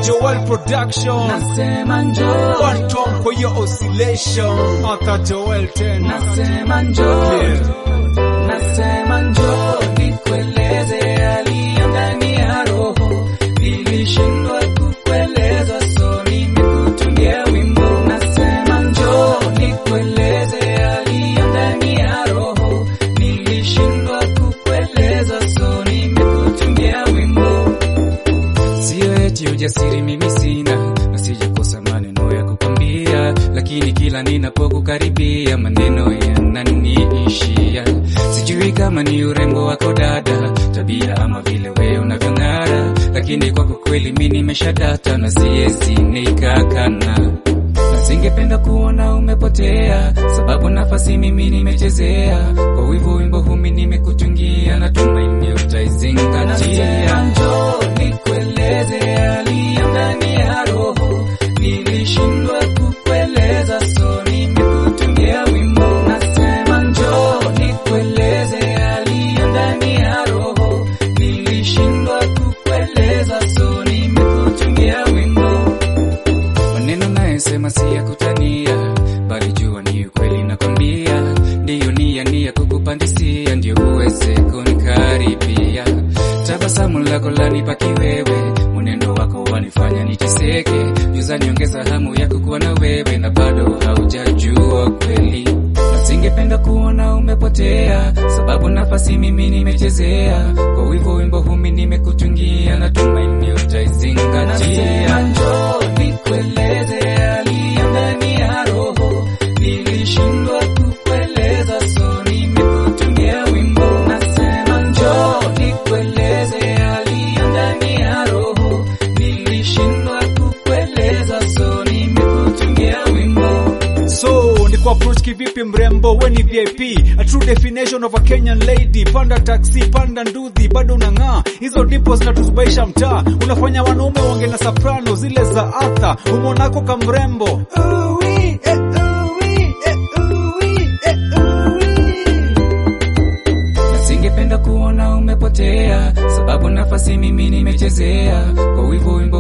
Joel Production nasema njoo, Phantom kwa hiyo oscillation Arthur Joel tena nasema njoo, Yeah. nasema njoo, nikueleze yaliyo ndani ya roho. Nilishindwa kukueleza, so nimekutungia wimbo. Nasema njoo, nikueleze yaliyo ndani ya roho. Nilishindwa kukueleza, so nimekutungia wimbo. Sio eti ujasiri mimi sina, na sijakosa maneno ya kukwambia, lakini kila ninapokukaribia maneno yananiishia. Sijui kama ni urembo wako dada, tabia ama vile wewe unavyong'ara, lakini kwako kweli mimi nimeshadata na siwezi nikakana na singependa kuona umepotea, sababu nafasi mimi nimechezea. Kwa wivu wimbo humi nimekutungia, natumaini utaizingatia. Njoo nikueleze yaliyo ndani ya roho, nilishindwa kukueleza, so nimekutungia wimbo. Nasema njoo nikueleze yaliyo ndani ya roho, nilishindwa kukueleza, so nimekutungia wimbo maneno nayesema si ya kutania, bali jua ni ukweli nakwambia. Ndiyo nia nia kukupandisia, ndio uweze kunikaribia. Tabasamu lako lanipa kiwewe, mwenendo wako wanifanya niteseke. Juza niongeza hamu ya kukuwa na wewe, na bado haujajua kweli. Na singependa kuona umepotea, sababu nafasi mimi nimechezea. Kwa wivu wimbo humi nimekutungia, natumaini utaizingatia. Njoo nikueleze yaliyo ndani ya roho, nilishindwa kukueleza, so nimekutungia wimbo. Nasema njoo nikueleze yaliyo ndani ya roho, nilishindwa kukueleza, so nimekutungia wimbo. So ni kwa approach kivipi mrembo, we ni VIP, a true definition of a Kenyan lady. Panda taxi, panda ndudhi, bado unang'aa. Hizo ndipo zinatuzubaisha mtaa, unafanya wanaume wange na soprano zile za Arthur. Umonako kamrembo Uwi, eh, uwi, eh, uwi, eh, uwi. na singependa kuona umepotea, sababu nafasi mimi nimechezea. Kwa wivu